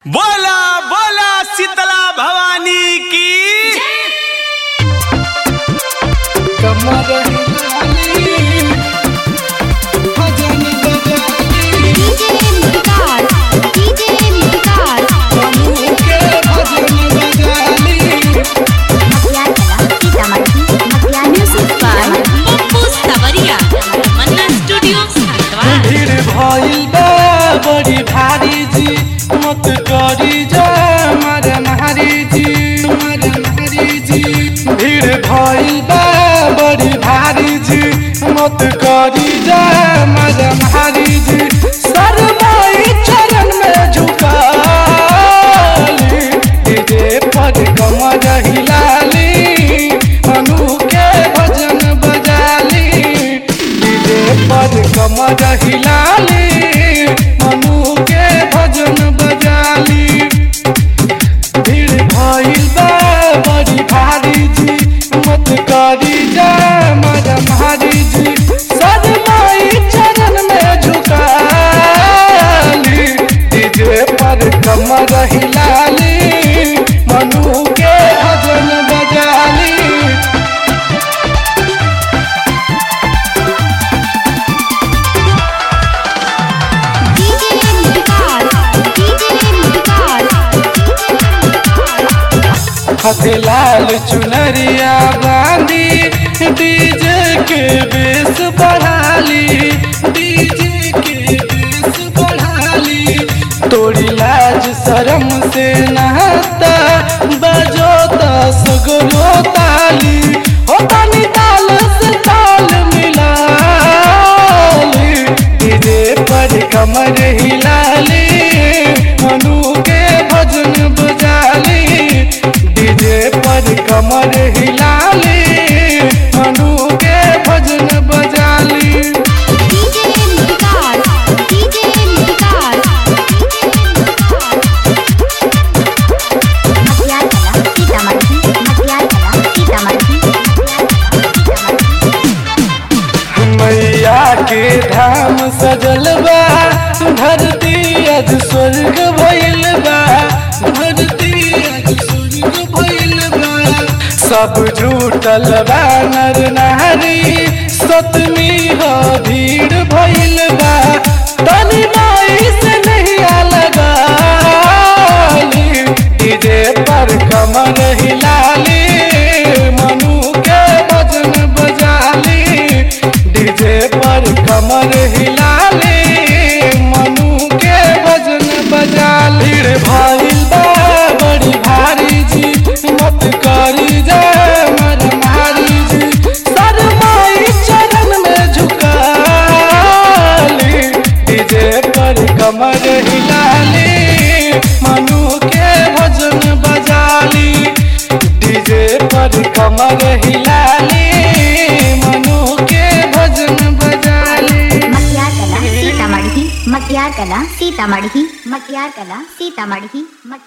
बोला बोला शीतला भवानी की कमर हिलाली, भजन बजाली, डीजे मुटकार डीजे मुटकार प्रभु के भजन बजाली मटियार कला सीतामढ़ी मटियार म्यूजिक बाय पप्पू सवरिया मन्ना स्टूडियो हरिद्वार भीड़ भइल बा बड़ी भारी जी मत करी जा मार मारी जी मार मारी जी भीड़ भइल बा बड़ी भारी जी मत करी जा मार मारी जी सरमाई चरण में झुकाली डीजे पर कमर हिलाली अनु के भजन बजाली डीजे पर कमर हिलाली मनु के भजन बजाली भीड़ भइल बा बड़ी भारी जी मत करी जा मर मारी जी सदमाई चरण में झुकाली डीजे पर कमर हिलाली मनु के भजन बजाली डीजे मुटकार डीजे मुटकार हथे लाल चुनरिया बांधी डीजे के बेस बढ़ाली डीजे के बेस बढ़ाली तोड़ी लाज शरम से नहाता बजो दस गो ताली हो तानी ताल से ताल मिलाली डीजे पर कमर हिलाली मनु के भजन बजाली डीजे पर कमर हिलाली मनु के भजन बजाली डीजे मुटकार डीजे मुटकार मटियार कला सीतामढ़ी मटियार कला सीतामढ़ी मैया के धाम सजल बा धरती अज स्वर्ग भइल बा धरती अज स्वर्ग भइल बा सब झूठल बा नर नारी सतमी हो भीड़ भइल बा तनी माई से नहीं लगाली डीजे पर कमर हिलाली मनु के भजन बजाली डीजे पर कमर हिलाली मनु के भजन बजाली रे भइल बा बड़ी भारी जी मत करी जा मर मारी जी सरमाई चरण में झुकाली डीजे पर कमर हिलाली मनु के भजन बजाली डीजे पर कमर हिलाली मनु के भजन बजाली मटियार कला सीतामढ़ी मटियार कला सीतामढ़ी मटियार कला सीतामढ़ी